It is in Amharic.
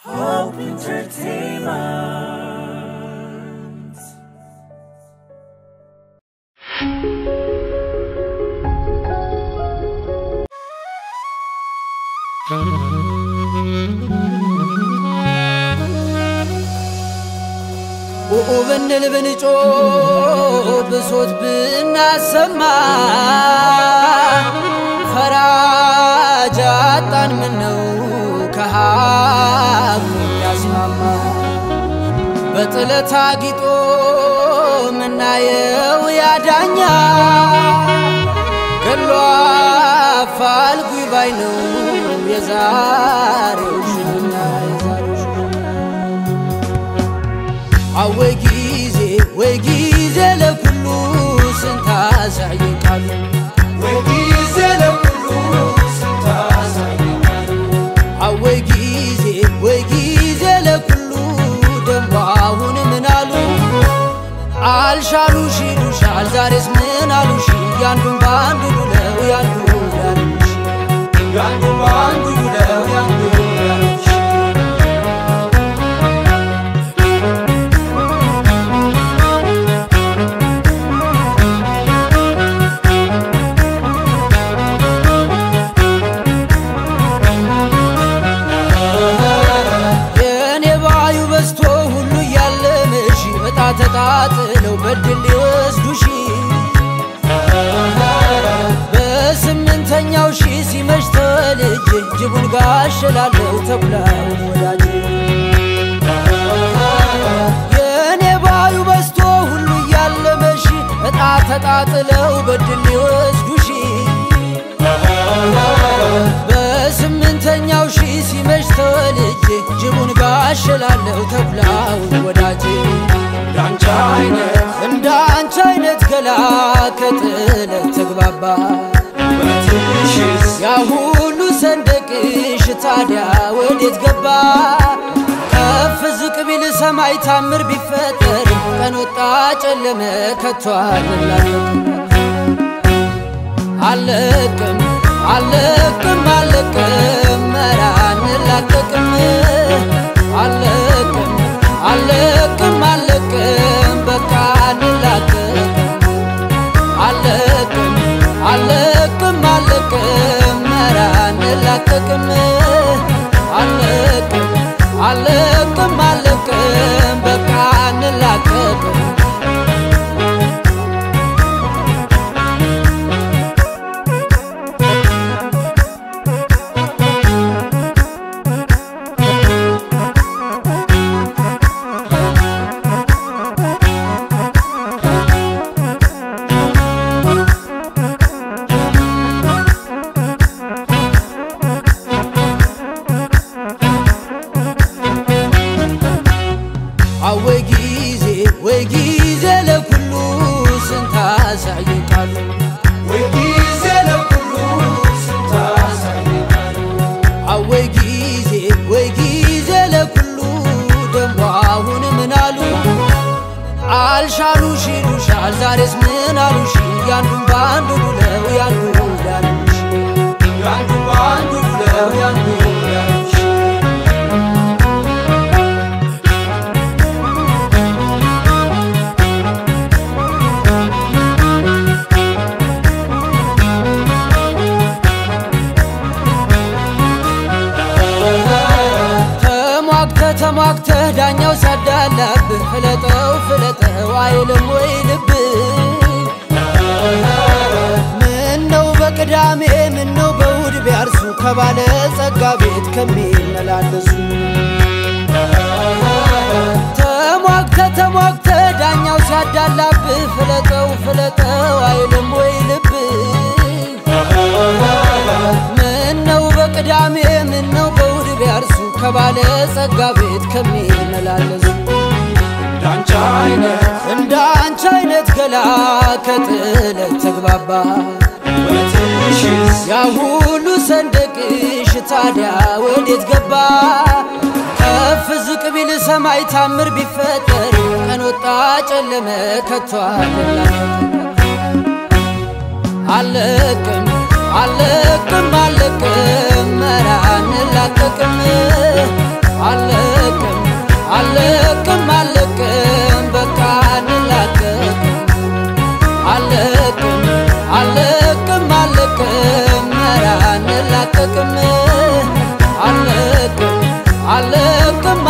Hope Entertainment. ኡኡ ብንል ብንጮ ብሶት ብናሰማ ፈራጅ አጣን ምነው ከሀቁ ያስማማ በጥለት አጊጦ ምናየው ያዳኛ ገሎ አፋልጉኝ ባይ ነው የዛሬው ሽኛ የዛሬው ሽኛ አወይ ጊዜ ወይ ጊዜ ለኩሉ ስንት አሳየን ቃሉ አወይ ጊዜ ወይ ጊዜ ለኩሉ ደሞ አሁን ምን አሉ አልሻሉሽ ይሉሻል ዛሬስ ምን አሉሽ ያንዱን በአንዱ ብለው ያንዱ ያሉሽ ያንዱን በአንዱ ብለው ያንዱ ያሉሽ የእኔ ባዩ በዝቶ ሁሉ እያለመሽ በጣ ተጣጥለው በድል ሊወስዱሽ በስምንተኛው ሺ ሲመሽ ተልጅ ጅቡን ጋሸላለው ተኩላውን ወዳጅ የእኔ ባዩ በዝቶ ሁሉ እያለመሽ በጣ ተጣጥለው በድል ሊወስዱሽ በስምንተኛው ሺ ሲመሽ ተወልጄ ጅቡን ጋሸላለሁ ተኩላውን ወዳጄ እንዳንቺ አይነት እንደ አንቺ አይነት ገላ ከጥለት ተግባባ ያ ሁሉ ሰንደቅሽ ታዲያ ወዴት ገባ? ከፍ ዝቅ ቢል ሰማይ ታምር ቢፈጠር ቀን ወጣ ጨለመ ከቶ አልላለም አለቅም አለቅም አለቅም ኧረ አንላቀቅም አለቅም አለቅም አለቅም በቃ አንላቀቅም አለቅም አለቅም አለቅም ኧረ አንላቀቅም አለቅም አለቅም አለቅም በቃ አንላቀቅም አወይ ጊዜ ወይ ጊዜ ለኩሉ ስንት አሳየን ቃሉ አወይ ጊዜ ወይ ጊዜ ለኩሉ ደሞ አሁን ምን አሉ አልሻሉሽ ይሉሻል ዛሬስ ምን አሉሽ ያንዱን በአንዱ ብለው ያንዱ ያሉሽ ያንዱን በአንዱ ብለው ያንዱ ያሉሽ ተሟግተ ተሟግተ ዳኛው ሲያዳላብህ ፍለጠው ፍለጠው አይልም ወይ ልብ ምነው በቅዳሜ ምነው በእሑድ ቢያርሱ ከባለ ጸጋ ቤት ከሚመላለሱ ተሟግተ ተሟግተ ዳኛው ሲያዳላብህ ፍለጠው ፍለጠው አይልም ወይ ልብ ምነው በቅዳሜ ምነው በእሑድ ቢያርሱ ከባለ ጸጋ ቤት ከሚመላለሱ እንዳንቺ አይነት እንደ አንቺ አይነት ገላ ከጥለት ተግባባ ያ ሁሉ ሰንደቅሽ ታዲያ ወዴት ገባ? ከፍ ዝቅ ቢል ሰማይ ታምር ቢፈጠር ቀን ወጣ ጨለመ ከቶ አለቅም አለቅም አለቅም ኧረ አንላቀቅም አለ አልላቀቅም አልለቅም አልለቅም